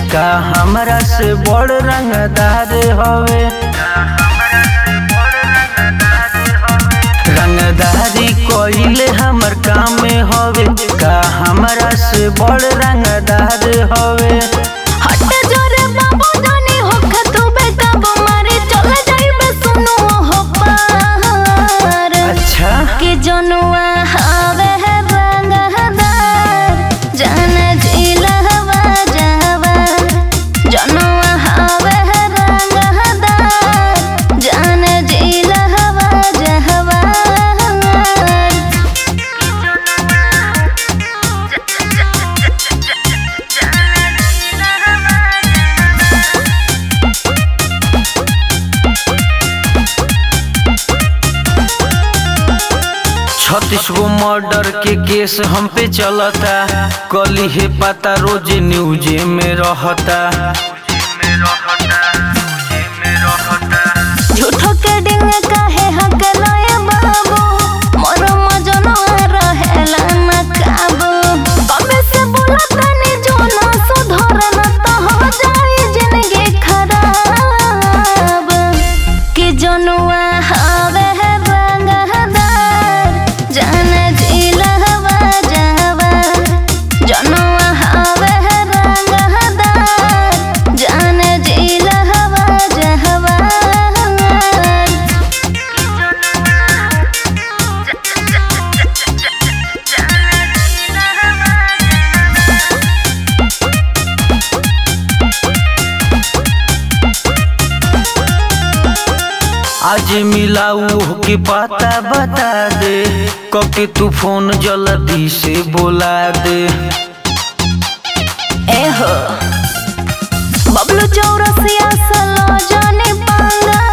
का हमरा से बड़ रंगदार हवे रंगदारी कोइले हमर काम में हवे का हमरा से बड़ रंगदार हवे हट जोरे बाबू जानी हो खतु बेटा मारे चल जाइबे सुनो हो पार अच्छा के जनुआ हवे है रंगदार जान जिलहवा जावा जनुआ हवे है रंगदार जान जिलहवा जावा छत्तीस गो मर्डर के केस हम पे चलता कली है पता रोज न्यूज में रहता झूठो के डिंग काहे हक लय बाबू मोर मजनो रहेला न काबू कबे से बोला तनी जो ना सुधर न तो हो जाई जिंदगी खराब कि जनुआ हवे है रंगदार जान जिलहवा जावा जनुआ हवे है रंगदार जान जिलहवा जावा आज मिलाऊ के पता बता दे कके तू फोन जल्दी से बोला दे एहो बबलू चौरसिया सलो जाने पांगा